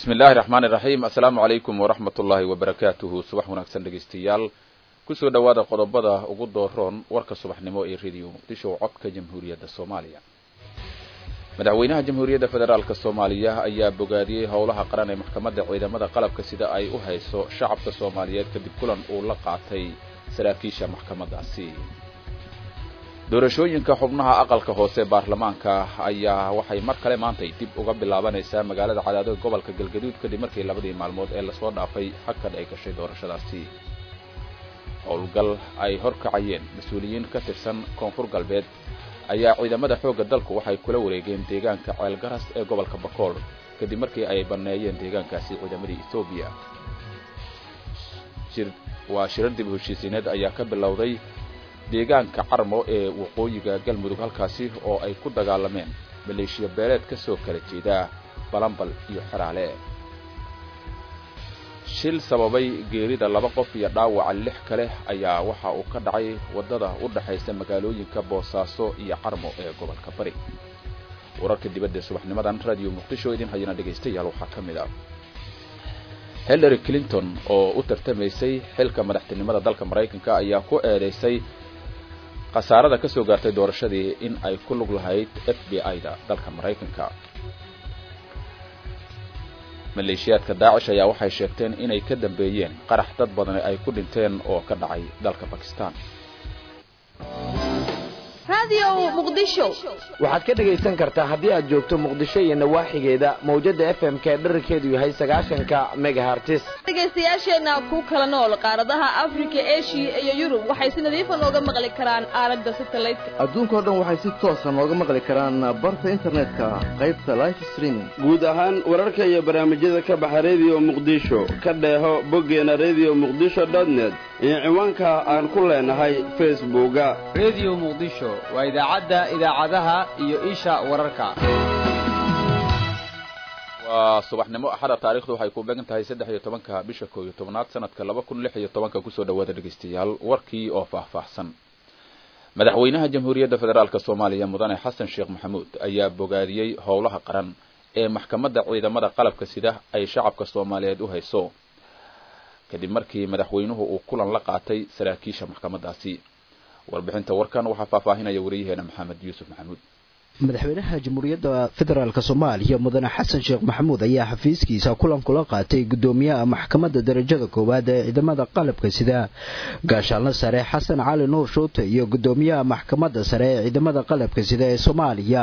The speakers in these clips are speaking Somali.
bismi illaahi raxmaani iraxiim assalaamu calaykum waraxmat ullaahi wabarakaatuhu subax wanaagsan dhegaystayaal kusoo dhowaada qodobada ugu dooroon warka subaxnimo ee rediyo muqdisho codka jamhuuriyadda soomaaliya madaxweynaha jamhuuriyadda federaalk soomaaliya ayaa bogaadiyey howlaha qaran ee maxkamadda ciidamada qalabka sida ay u hayso shacabka soomaaliyeed kadib kulan uu la qaatay saraakiisha maxkamadaasi doorashooyinka xubnaha aqalka hoose baarlamaanka ayaa waxay mar kale maantay dib uga bilaabanaysaa magaalada cadaado gobolka galgaduud kadib markii labadii maalmood ee lasoo dhaafay hakad ay gashay doorashadaasi howlgal ay horkacayeen mas-uuliyiin ka tirsan koonfur galbeed ayaa ciidamada xoogga dalku waxay kula wareegeen deegaanka ceelgaras ee gobolka bakool kadib markii ay banneeyeen deegaankaasi ciidamadii etoobiya waa shirar dib heshiisiineed ayaa ka bilowday deegaanka carmo ee waqooyiga galmudug halkaasi oo ay ku dagaalameen maleeshiya beeleed ka soo kala jeeda balambal iyo xeraale shil sababay geerida laba qof iyo dhaawaca lix kale ayaa waxa uu ka dhacay waddada u dhaxaysa magaalooyinka boosaaso iyo carmo ee gobolka bari wararka dibadda subaxnimadan radio muqdisho idin hayana dhegaystayaal waxaa ka mid ah hillary clinton oo u tartamaysay xilka madaxtinimada dalka maraykanka ayaa ku eedaysay khasaarada ka soo gaartay doorashadii in ay ku lug lahayd f b i-da dalka maraykanka maleeshiyaadka daacish ayaa waxay sheegteen inay ka dambeeyeen qarax dad badani ay ku dhinteen oo ka dhacay dalka bakistan waxaad ka dhegaysan kartaa haddii aad joogto muqdisho iyo nawaaxigeeda mawjada f m ka dherarkeedu yahay sagaashanka megahartis dhegaystayaasheenna ku kala nool qaaradaha afrika eshiya iyo yurub waxay si nadiifa nooga maqli karaan aalada satelliteka adduunkao dhan waxay si toosa nooga maqli karaan barta internetka qaybta life streaming guud ahaan wararka iyo barnaamijyada ka baxa rediyo muqdisho ka dheeho boggeena rediyo muqdisho dotnet iyo ciwaanka aan ku leenahay facebooka rediyo muqdisho waa idaacadda idaacadaha iyo isha wararka waa subaxnimo axada taarikhdu waxay ku beegan tahay saddex iyo tobanka bisha koo iyo tobnaad sanadka laba kun lix iyo tobanka kusoo dhawaada dhegaystayaal warkii oo faahfaahsan madaxweynaha jamhuuriyadda federaalk soomaaliya mudane xasan sheekh maxamuud ayaa bogaadiyey howlaha qaran ee maxkamadda ciidamada qalabka sida ay shacabka soomaaliyeed u hayso kadib markii madaxweynuhu uu kulan la qaatay saraakiisha maxkamadaasi warbixinta warkan waxaa faahfaahinaya wariyaheena maxamed yuusuf maxamuud madaxweynaha jamhuuriyadda federaalk soomaaliya mudane xasan sheekh maxamuud ayaa xafiiskiisa kulan kula qaatay gudoomiyaha maxkamadda darajada koowaad ee ciidamada qalabka sida gaashaanle sare xasan cali nuur shuute iyo gudoomiyaha maxkamadda sare ee ciidamada qalabka sida ee soomaaliya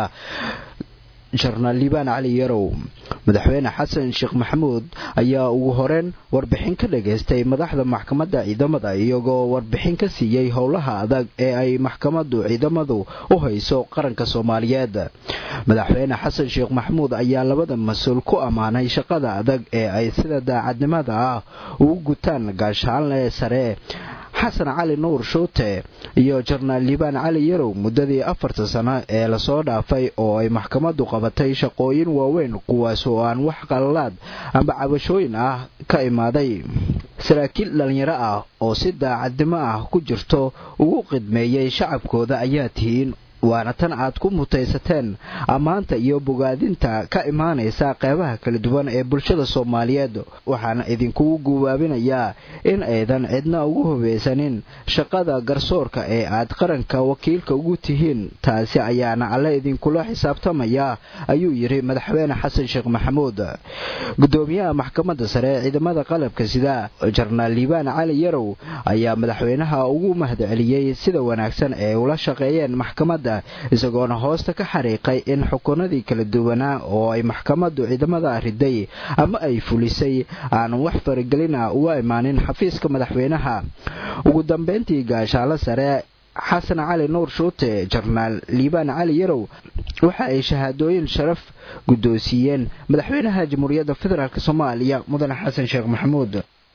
jenaraal liibaan cali yarow madaxweyne xasan sheekh maxamuud ayaa ugu horeyn warbixin ka dhagaystay madaxda maxkamadda ciidamada iyagoo warbixin ka siiyey howlaha adag ee ay maxkamaddu ciidamadu u hayso qaranka soomaaliyeed madaxweyne xasan sheekh maxamuud ayaa labada mas-uul ku ammaanay shaqada adag ee ay sida daacadnimada ah ugu gutaan gaashaanle sare xasan cali nuur shuute iyo jenaraal liibaan cali yarow muddadii afarta sano ee lasoo dhaafay oo ay maxkamaddu qabatay shaqooyin waaweyn kuwaas oo aan wax qalalaad amba cabashooyin ah ka imaaday saraakiil dhallinyaro ah oo si daacadnimo ah ku jirto ugu qidmeeyey shacabkooda ayaa tihiin waana tan aad ku mutaysateen ammaanta iyo bogaadinta ka imaanaysa qeybaha kala duwan ee bulshada soomaaliyeed waxaana idinkugu gubaabinayaa in aydan cidna ugu hubaysanin shaqada garsoorka ee aad qaranka wakiilka ugu tihiin taasi ayaana alle idinkula xisaabtamaya ayuu yidhi madaxweyne xasan sheekh maxamuud gudoomiyaha maxkamadda sare ee ciidamada qalabka sida jenaraal liibaan cali yarow ayaa madaxweynaha ugu mahadceliyey sida wanaagsan ee ula shaqeeyeen maxkamadda isagoona hoosta ka xariiqay in xukunadii kala duwanaa oo ay maxkamaddu ciidamada riday ama ay fulisay aanan wax faragelina uga imaanin xafiiska madaxweynaha ugu dambeyntii gaashaalo sare xasan cali nuur shuute jenaraal liibaan cali yarow waxa ay shahaadooyin sharaf guddoonsiiyeen madaxweynaha jamhuuriyadda federaalk soomaaliya mudane xasan sheekh maxamuud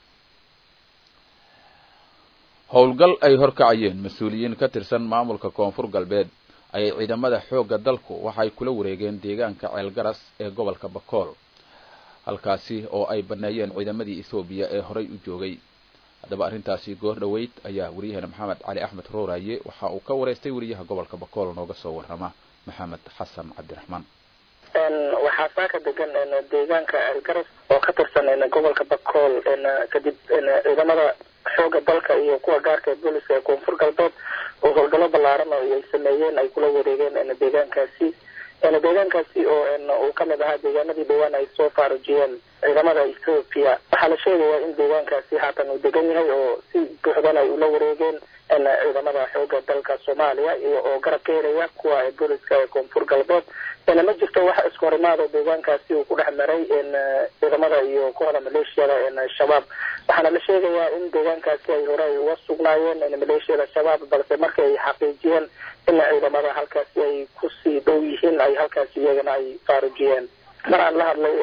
howlgal ay horkacayeen mas-uuliyiin ka tirsan maamulka koonfur galbeed ayay ciidamada xoogga dalku waxay kula wareegeen deegaanka ceelgaras ee gobolka bakool halkaasi oo ay banneeyeen ciidamadii ethoobiya ee horay u joogay haddaba arrintaasi goor dhoweyd ayaa wariyaheena maxamed cali axmed rooraaye waxa uu ka wareystay wariyaha gobolka bakool nooga soo warrama maxamed xasan cabdiraxmaan waxaa saaka degan deegaanka elgaras oo ka tirsan gobolka bakool kadib ciidamada xooga dalka iyo kuwa gaarka ee booliska ee koonfur galbeed oo howlgallo ballaaran oo ay sameeyeen ay kula wareegeen deegaankaasi deegaankaasi oo uu kamid ahaa deegaanadii dhawaan ay soo faarujiyeen ciidamada ethoopia waxaa la sheegayaa in deegaankaasi haatan uu degan yahay oo si buuxdan ay ula wareegeen ciidamada xooga dalka soomaaliya iyo oo garab ka helaya kuwa booliska ee koonfur galbeed ma jirto wax iskahorimaado deegaankaasi uu ku dhex maray ciidamada iyo kuwada maleeshiyada shabaab waxaana la sheegayaa in deegaankaasi ay hore ay uga sugnaayeen maleeshiyada shabaab balse markii ay xaqiijiyeen in ciidamada halkaasi ay kusii dhow yihiin ay halkaasi iyagana ay faarujiyeen mar aan la hadlay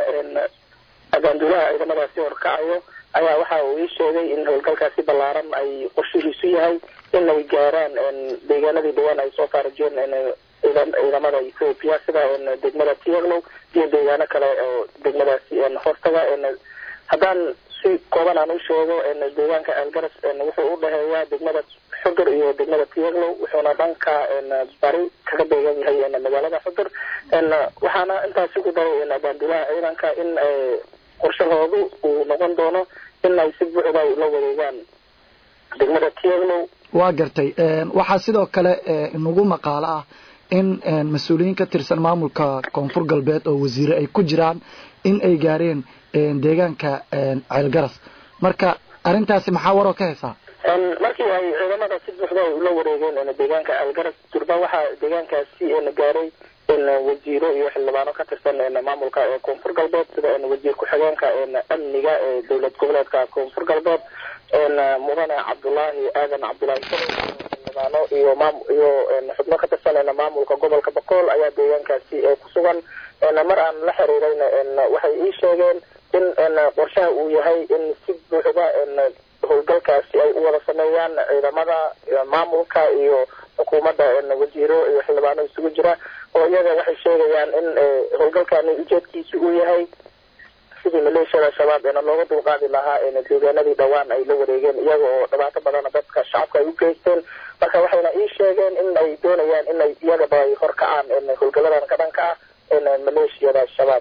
abaanduulaha ciidamadaasi horkacayo ayaa waxa uu ii sheegay in howlgalkaasi ballaaran ay qorshihiisu yahay in ay gaaraan deegaanadii dhawaan ay soo faarujiyeen ciidamada ethoopia sida degmada tiaglow iyo deegaano kale oo degmadaasi hoostaga haddaan si kooban aan u sheego deegaanka algaras wuxuu u dhaheeyaa degmada xudur iyo degmada tiaglow wuxuuna dhanka bari kaga beegan yahay magaalada xudur waxaana intaasi ku daray abaanduulaha ciidanka in qorshahoodu uu noqon doono in ay si buuxda ay ula wareegaan degmada tiaglow waa gartay waxaa sidoo kale inagu maqaalo ah in mas-uuliyiin ka tirsan maamulka koonfur galbeed oo wasiire ay ku jiraan in ay gaareen deegaanka ceelgaras marka arrintaasi maxaa waroo ka haysaa markii ay ciidamada si buuxda ay ula wareegeen deegaanka ceelgaras durba waxaa deegaankaasi gaaray wasiiro iyo xildhibaano ka tirsan maamulka ee koonfur galbeed sida wasiir ku-xigeenka amniga ee dowlad goboleedka koonfur galbeed mudane cabdulaahi aadan cabdulaahi xildhibaano iyo maam iyo xubno ka tirsan maamulka gobolka bakool ayaa deegaankaasi ku sugan mar aan la xiriirayna waxay ii sheegeen in qorshaha uu yahay in si buuxda howlgalkaasi ay u wada sameeyaan ciidamada maamulka iyo xukuumadda wasiiro iyo xildhibaano isugu jira oo iyaga waxay sheegayaan in howlgalkani ujeedkiisu uu yahay sidii maleeshiyada shabaab eena looga dulqaadi lahaa deegaanadii dhawaan ay la wareegeen iyaga oo dhibaato badana dadka shacabka ay u geysteen marka waxayna ii sheegeen in ay doonayaan in ay iyagaba ay horkacaan howlgaladan ka dhanka ah maleeshiyada shabaab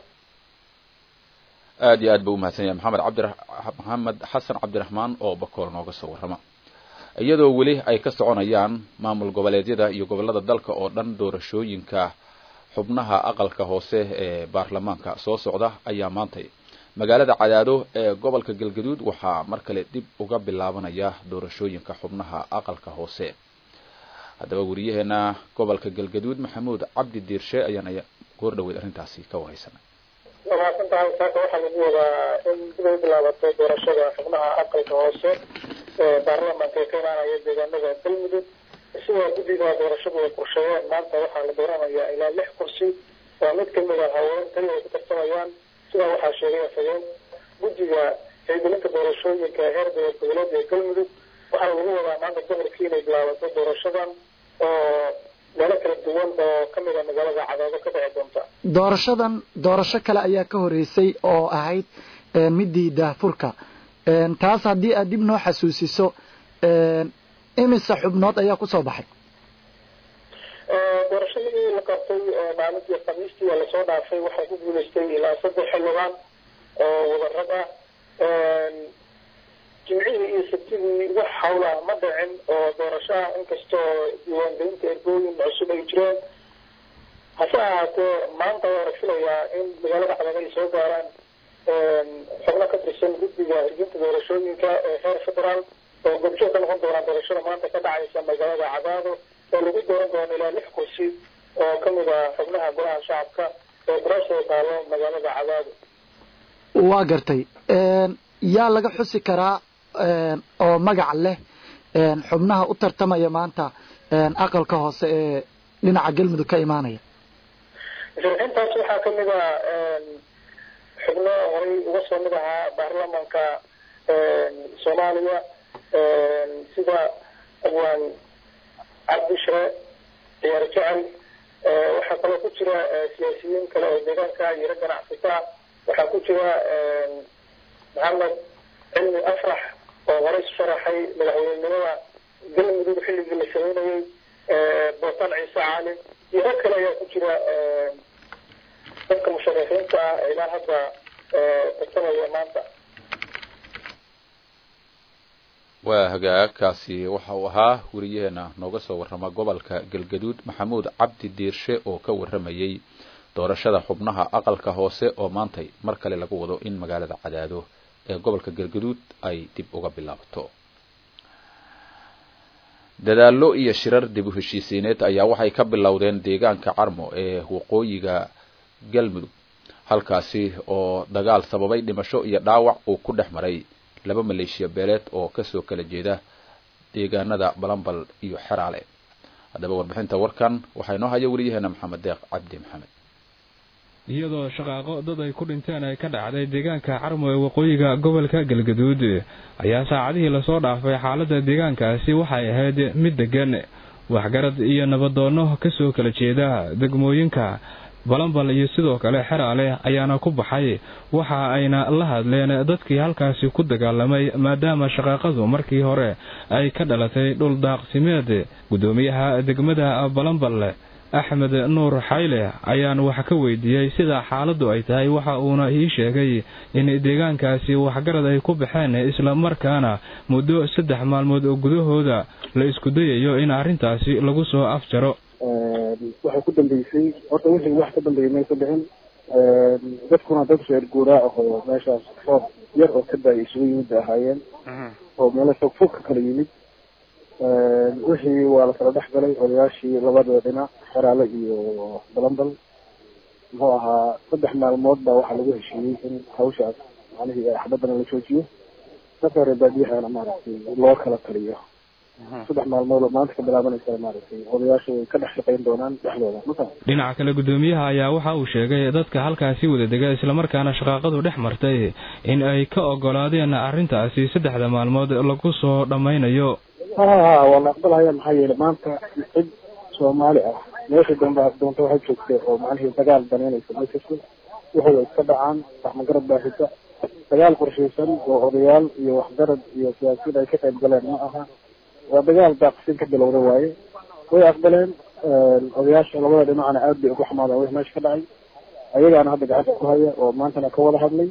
aad iyo aad buu umahadsan yahay maxamed cabdi maxamed xasan cabdiraxmaan oo bakool nooga soo warrama iyadoo weli ay ka soconayaan maamul goboleedyada iyo gobolada dalka oo dhan doorashooyinka xubnaha aqalka hoose ee baarlamaanka soo socda ayaa maantay magaalada cadaado ee gobolka galgaduud waxaa mar kale dib uga bilaabanaya doorashooyinka xubnaha aqalka hoose haddaba wariyaheena gobolka galgaduud maxamuud cabdi diirshe ayaan goor dhaweyd arrintaasi ka wareysanay wamaasan tahay saaka waxaa lagu wadaa in dib ay bilaabato doorashada xubnaha aqalka hoose ee baarlamaanka ee ka imaanaya deegaanada galmudug sida guddiga doorashadu ay qorsheeyeen maanta waxaa la dooranayaa ilaa lix kursi oo mid kamid a haween tali ay ku tartamayaan sidaa waxaa sheegay afhayeen guddiga haygelinta doorashooyinka heer dowlad goboleed ee galmudug waxaa lagu wadaa maanta gobolkii inay bilaabato doorashadan oo meelo kala duwan oo kamid a magaalada cadaado ka dhici doonta doorashadan doorasho kale ayaa ka horeysay oo ahayd midii daahfurka taas haddii aad dib noo xasuusiso imise xubnood ayaa kusoo baxay doorashadii la qabtay maalintii khamiistii ee lasoo dhaafay waxaa ku guuleystay ilaa saddex xildhibaan oo wadarad ah jimcihii iyo sabtidii wax hawla ma dhicin oo doorashaha inkastoo diiwaangelinta ergooyin cusub ay jireen hase ahaatee maanta waa la filayaa in magaalada cadaga ay soo gaaraan xubno ka tirsan guddiga hirginta doorashooyinka ee heer federaal oo gobjoog ka noqon doonaa doorashada maanta ka dhacaysa magaalada cadaado oo lagu dooran doono ilaa lix kursi oo kamid ah xubnaha golaha shacabka ee kuraasoo taalo magaalada cadaado waa gartay yaa laga xusi karaa oo magac leh xubnaha u tartamaya maanta aqalka hoose ee dhinaca galmudug ka imaanaya sharxintaas waxaa kamid a xubno horay uga soo mid ahaa baarlamanka soomaaliya sida awaan cabdishre ciyaar jecel waxaa kaloo ku jira siyaasiyiin kale oo deegaanka yaro ganacsata waxaa ku jira maxamed cilmi afrax oo horay sharaxay madaxweynenimada galmudug xilligii la sameynayay bootan ciise cali iyo rag kale ayaa ku jira dadka musharixiinta ah ilaa hadda tartamaya maanta waa hagaagkaasi waxa uu ahaa weriyaheena nooga soo warrama gobolka galgaduud maxamuud cabdi diirshe oo ka warramayey doorashada xubnaha aqalka hoose oo maantay mar kale lagu wado in magaalada cadaado ee gobolka galgaduud ay dib uga bilaabato dadaallo iyo shirar dib u heshiisiineed ayaa waxay ka bilowdeen deegaanka carmo ee waqooyiga galmudug halkaasi oo dagaal sababay dhimasho iyo dhaawac uu ku dhex maray laba maleeshiya beeleed oo kasoo kala jeeda deegaanada balambal iyo xeraale haddaba warbixinta warkan waxaa inoo haya weliyaheena maxamed deeq cabdi maxamed iyadoo shaqaaqo dad ay ku dhinteen ay ka dhacday deegaanka carmo ee waqooyiga gobolka galgaduud ayaa saacadihii lasoo dhaafay xaaladda deegaankaasi waxay ahayd mid degan waxgarad iyo nabadoonno kasoo kala jeeda degmooyinka balambal iyo sidoo kale xeraale ayaana ku baxay waxa ayna la hadleen dadkii halkaasi ku dagaalamay maadaama shaqaaqadu markii hore ay ka dhalatay dhul daaqsimeed guddoomiyaha degmada balambal axmed nuur xayle ayaan wax ka weydiiyey sida xaaladdu ay tahay waxa uuna ii sheegay in deegaankaasi waxgarad ay ku baxeen isla markaana muddo saddex maalmood oo gudahooda la isku dayayo in arrintaasi lagu soo afjaro waxay ku dambeysay horta wixii wax ka dambeeyay maysa dhicin dadkuna dad reer guuraa ah oo meeshaas roob yar oo ka daayay isugu yimid bay ahaayeen oo meelo fog fog ka kala yimid wixii waa la kala dhex galay odayaashii labada dhinac xeraale iyo balambal muxuu ahaa saddex maalmood baa waxaa lagu heshiiyey in hawshaas macnihii axbadana la joojiyo dadka reer baadiyahana maaragtay loo kala taliyo saddex maalmood oo maanta ka bilaabanaysa maaragtay odayaashu way ka dhex shaqayn doonaan dhexdooda mata dhinaca kale guddoomiyaha ayaa waxa uu sheegay dadka halkaasi wada dega islamarkaana shaqaaqadu dhex martay in ay ka ogolaadeen arrintaasi saddexda maalmood lagu soo dhammaynayo ha waa la aqbalaya maxaa yeelay maanta cid soomaali ah meesha dambe doonta waxay joogtay oo macnihii dagaal banaynaysa ma jirto wuxuu iska dhacaan waxmagarad baa xita dagaal qorshaysan oo odayaal iyo waxgarad iyo siyaasiyiin ay ka qayb galeen ma aha waa dagaal daaqsin ka bilowda waaye way aqbaleen odayaasha labada dhinacna aad bay ugu xamaadeen wix meesha ka dhacay ayagaana hadda gacanta ku haya oo maantana ka wada hadlay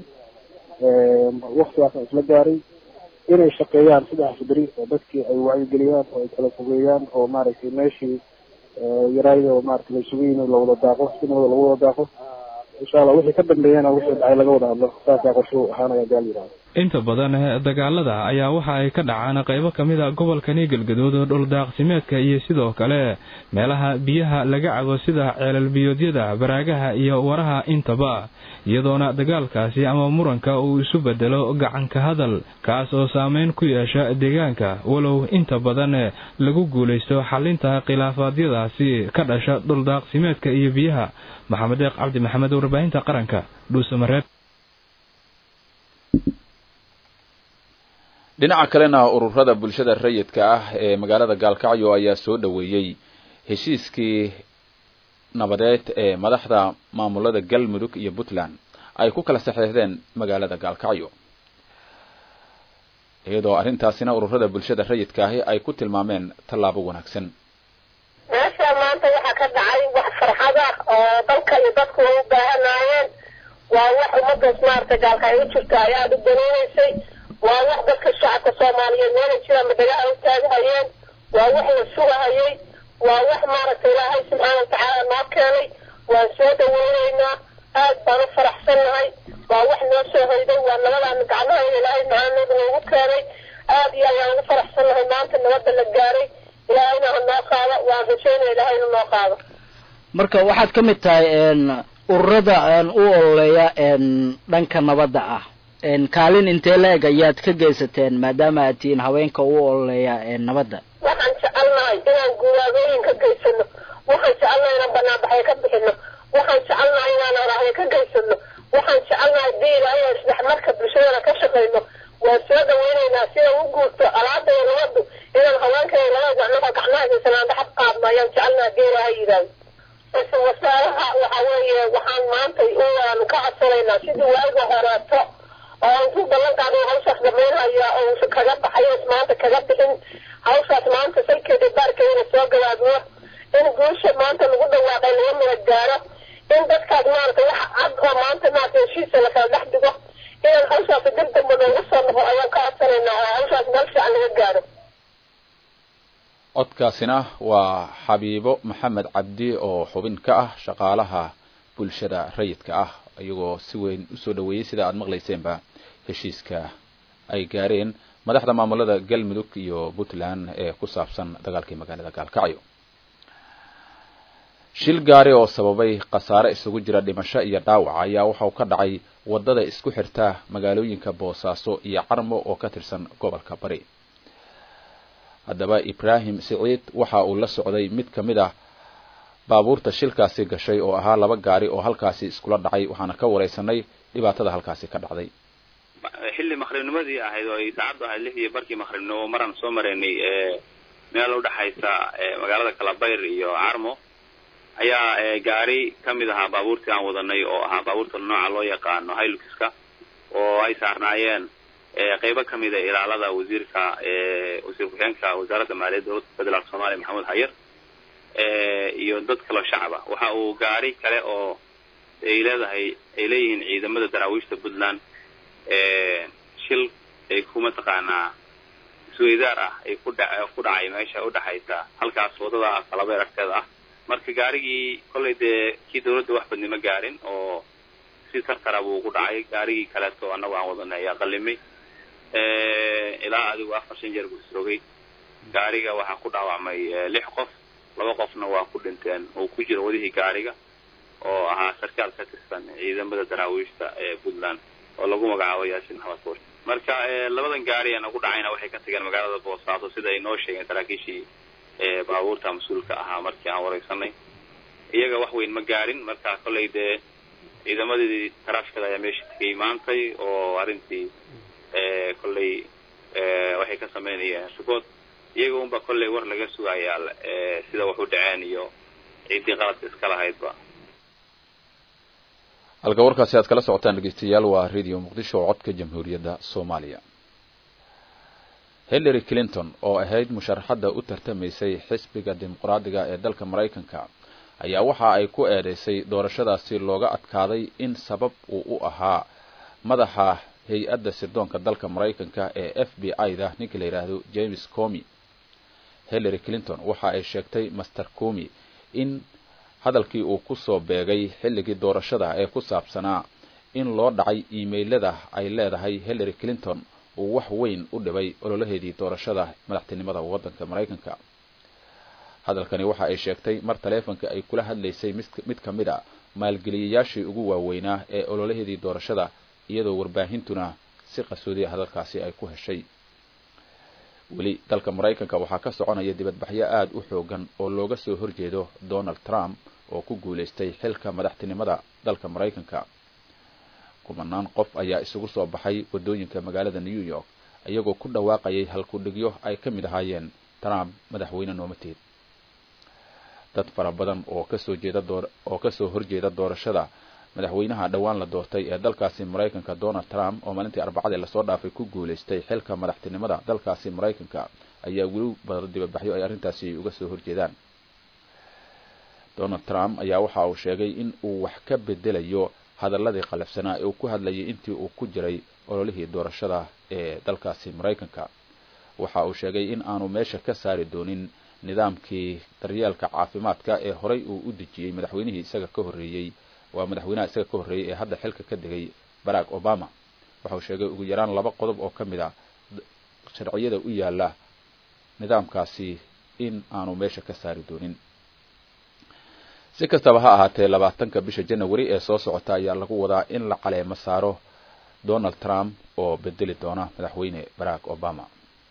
waktigaasna isla gaaray inay shaqeeyaan saddex fidri oo dadkii ay wacyigeliyaan oo ay kala fogeeyaan oo maaragtay meeshii yaraayda oo maaragtay la isugu yimi lawada daaqo sinooda lagu wada daaqo insha allah wixii ka dambeeyana wixii dhacay laga wada hadlo saasaa qorshuhu ahaanaya gaal yidhahda inta badan dagaalada ayaa waxa ay ka dhacaan qaybo ka mid a gobolkani galgaduud dhuldaaqsimeedka iyo sidoo kale meelaha biyaha laga cabo sida ceelal biyoodyada baraagaha iyo waraha intaba iyadoona dagaalkaasi ama muranka uu isu bedelo gacanka hadal kaas oo saameyn ku yeesha deegaanka walow inta badan lagu guulaysto xalinta khilaafaadyadaasi ka dhasha dhuldaaqsimeedka iyo biyaha maxamed deeq cabdi maxamed warbaahinta qaranka dhuusamareeb dhinaca kalena ururada bulshada rayidka ah ee magaalada gaalkacyo ayaa soo dhoweeyey heshiiskii nabadeed ee madaxda maamulada galmudug iyo puntland ay ku kala saxeexdeen magaalada gaalkacyo iyadoo arrintaasina ururada bulshada rayidka ahi ay ku tilmaameen tallaabo wanaagsan meesha maanta waxaa ka dhacay wax farxad ah oo dalka iyo dadku ay u baahanaayeen waa wax ummadaas maaragtay gaalkacyo jirta ay aada u daneynaysay waa wax dadka shacabka soomaaliyeed meelay jiraan madagaha u taagahayeen waa wax la sugahayay waa wax maaragtay ilaahay subxaana watacaala noo keenay waan soo dhaweyneynaa aad baan u faraxsannahay waa wax noo soo hoyday waa nabadaana gacmahayna ilaahay macaanooda noogu keenay aad iyo ayaan ugu faraxsannahay maanta nabadda la gaaray ilaahayna ha noo qaado waan rajaynaya ilaahayna noo qaado marka waxaad ka mid tahay ururada u ololeeya dhanka nabadda ah kaalin intee la-eg ayaad ka geysateen maadaama aad tihiin haweenka u ololeeya nabadda waxaan jecelnahay inaan guuraabooyin ka geysano waxaan jecelnahay inaan banaanbaxyo ka bixino waxaan jecelnahay inaan oraahyo ka geysano waxaan jecelnahay dii ilaahay aan isdhexmarka bulshadana ka shaqayno waan soo dhaweyneynaa sida u guurto alaada iyo nabadu inaan haweenkay labada gacnoha gacmaha geysanaan dhaxad qaadno ayaan jecelnaha dii ilaahay yidhaahdo isla wasaaraha waxa weeye waxaan maanta uaanu ka codsanaynaa sidii waaga horeeto oo intuu ballan qaado hawshaas dhamaynhaya oo uusan kaga baxayo maanta kaga bixin hawshaas maanta salkeeda baarkeedana soo gabaabno in guusha maanta lagu dhawaaqay laga mala gaaro in dadkaas maaragtay wax cad oo maanta maaragtay heshiisa lakala dhex dhigo inaan hawshaasi dib dambe loogu soo noqo ayaan ka codsanaynaa oo hawshaas meel fiican laga gaaro codkaasina waa xabiibo maxamed cabdi oo xubin ka ah shaqaalaha bulshada rayidka ah iyagoo si weyn usoo dhaweeyey sida aada maqlayseenba heshiiska ay gaareen madaxda maamulada galmudug iyo puntland ee ku saabsan dagaalkii magaalada gaalkacyo shil gaari oo sababay khasaare isugu jira dhimasho iyo dhaawac ayaa waxauu ka dhacay wadada isku xirta magaalooyinka boosaaso iyo carmo oo ka tirsan gobolka bari haddaba ibraahim siciid waxa uu la socday mid ka mid ah baabuurta shilkaasi gashay oo ahaa laba gaari oo halkaasi iskula dhacay waxaana ka wareysanay dhibaatada halkaasi ka dhacday xilli maqribnimadii ahayd oo ay saacaddu ahayd lix iyo barkii maqribnimo maraan soo maraynay meel udhexaysa magaalada kalabayr iyo carmo ayaa gaari kamid ahaa baabuurtii aan wadanay oo ahaa baabuurta nooca loo yaqaano hiluxka oo ay saarnaayeen qeybo kamid a ilaalada wasiirka wasiir ku-xigeenka wasaaradda maaliyadda dowladda federaalk soomaaliya maxamed hayar iyo dad kaloo shacaba waxa uu gaari kale oo ay leedahay ay leeyihiin ciidamada daraawiishta puntland shil ay ku mataqaanaa isweydaar ah ay ku dha ku dhacay meesha udhexaysa halkaas wadada kalabeer agteeda ah marka gaarigii kollay dee kii dawladda wax badnimo gaarin oo si tartara buu ku dhacay gaarigii kaleeto annagu aan wadanay ayaa qalimay ilaa adigu afar shan jeer buu isrogay gaariga waxaa ku dhaawacmay lix qof laba qofna waa ku dhinteen uu ku jiro wadihii gaariga oo ahaa sarkaal ka tirsan ciidamada daraawiishta ee puntland oo lagu magacaabo yaasin xabadbuur marka labadan gaari ee nagu dhacayna waxay ka tageen magaalada boosaaso sida ay noo sheegeen saraakiishii baabuurta mas-uulka ahaa markii aan wareysanay iyaga wax weyn ma gaarin marka kollay dee ciidamadii taraafkada ayaa meesha tegay maantay oo arrintii kollay waxay ka sameynayeen support iyaga unba kollay war laga sugayaa sida wax u dhaceen iyo ciiddii qaladka iska lahaydba halka warkaasi aad kala socotaan dhegeystayaal waa radio muqdisho oo codka jamhuuriyadda soomaaliya hillary clinton oo ahayd musharaxadda u tartamaysay xisbiga dimuqraadiga ee dalka maraykanka ayaa waxa ay ku eedeysay doorashadaasi looga adkaaday in sabab uu u ahaa madaxa hay-adda sirdoonka dalka maraykanka ee f b i da ninka la yidhaahdo james comi hillary clinton waxa ay sheegtay master comi in hadalkii uu kusoo beegay xilligii doorashada ee ku saabsanaa in loo dhacay iimaylada ay leedahay hillary clinton uu wax weyn u dhibay ololaheedii doorashada madaxtinimada waddanka maraykanka hadalkani waxa ay sheegtay mar taleefonka ay kula hadlaysay mid ka mid a maalgeliyayaashii ugu waaweynaa ee ololaheedii doorashada iyadoo warbaahintuna si qasoodiya hadalkaasi ay ku heshay weli dalka maraykanka waxaa ka soconaya dibadbaxyo aada u xoogan oo looga soo horjeedo donald trump oo ku guulaystay xilka madaxtinimada dalka maraykanka kumanaan qof ayaa isugu soo baxay waddooyinka magaalada new york iyagoo ku dhawaaqayay halkudhigyo ay ka mid ahaayeen trump madaxweyne noomateed dad fara badan oo kasoo jeeda door oo kasoo horjeeda doorashada madaxweynaha dhowaan la doortay ee dalkaasi maraykanka donald trump oo maalintii arbacadii lasoo dhaafay ku guulaystay xilka madaxtinimada dalkaasi maraykanka ayaa weli badan dibadbaxyo ay arrintaasi uga soo horjeedaan donald trump ayaa waxa uu sheegay in uu wax ka bedelayo hadaladii qalafsanaa ee uu ku hadlayay intii uu ku jiray ololihii doorashada ee dalkaasi maraykanka waxa uu sheegay in aanu meesha ka saari doonin nidaamkii daryeelka caafimaadka ee horey uu u dejiyey madaxweynihii isaga ka horreeyey waa madaxweynaha isaga ka horreeyey ee hadda xilka ka degay barack obama waxa uu sheegay ugu yaraan laba qodob oo ka mid a sharciyada u yaala nidaamkaasi in aanu meesha ka saari doonin si kastaba ha ahaatee labaatanka bisha janawari ee soo socota ayaa lagu wadaa in la caleemo saaro donald trump oo bedeli doona madaxweyne barack obama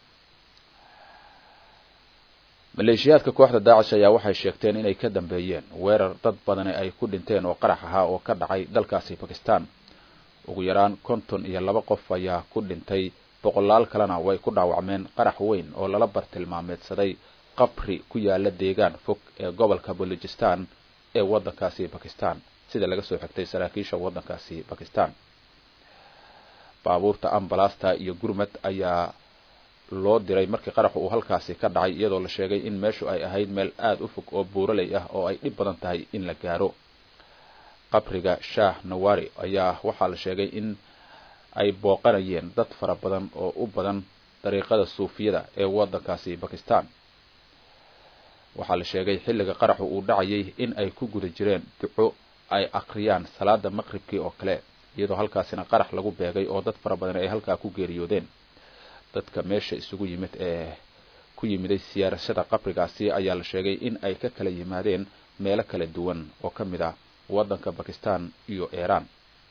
maleeshiyaadka kooxda daacish ayaa waxay sheegteen inay ka dambeeyeen weerar dad badani ay ku dhinteen oo qarax ahaa oo ka dhacay dalkaasi bakistan ugu yaraan konton iyo laba qof ayaa ku dhintay boqolaal kalena way ku dhaawacmeen qarax weyn oo lala bartilmaameedsaday qabri ku yaala deegaan fog ee gobolka balujistan ee waddankaasi bakistan sida laga soo xigtay saraakiisha waddankaasi bakistan baabuurta ambalasta iyo gurmad ayaa loo diray markii qaraxu uu halkaasi ka dhacay iyadoo la sheegay in meeshu ay ahayd meel aada u fog oo buuraley ah oo ay dhib badan tahay in la gaaro qabriga shaah nawari ayaa waxaa la sheegay in ay booqanayeen dad fara badan oo u badan dariiqada suufiyada ee waddankaasi bakistan waxaa la sheegay xilliga qaraxu uu dhacayay in ay ku guda jireen duco ay akriyaan salaada maqribkii oo kale iyadoo halkaasina qarax lagu beegay oo dad fara badan ay halkaa ku geeriyoodeen dadka meesha isugu yimid ee ku yimiday siyaarashada qabrigaasi ayaa la sheegay in ay ka kala yimaadeen meelo kala duwan oo ka mid ah waddanka bakistan iyo iiraan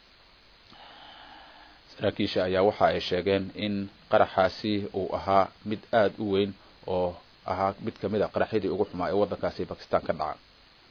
saraakiisha ayaa waxa ay sheegeen in qaraxaasi uu ahaa mid aada u weyn oo ahaa mid kamid a qaraxyadii ugu xumaa ee waddankaasi bakistan ka dhaca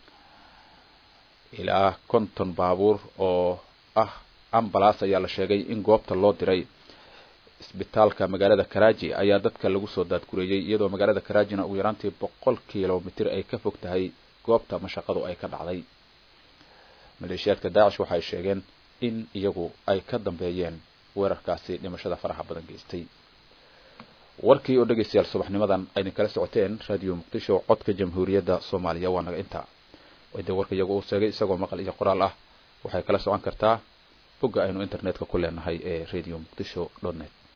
ilaa konton baabuur oo ah ambalas ayaa la sheegay in goobta loo diray isbitaalka magaalada karaji ayaa dadka lagu soo daadgureeyey iyadoo magaalada karajina ugu yaraantii boqol kilomitr ay ka fog tahay goobta mashaqadu ay ka dhacday maleeshiyaadka daacish waxay sheegeen in iyagu ay ka dambeeyeen weerarkaasi dhimashada faraha badan geystay warkii oo dhegaystayaal subaxnimadan aydin kala socoteen radio muqdisho codka jamhuuriyadda soomaaliya waa naga intaa de warka iyagu uu sheegay isagoo maqal iyo qoraal ah waxay kala socon kartaa bogga aynu internetka ku leenahay ee radio muqdisho dot net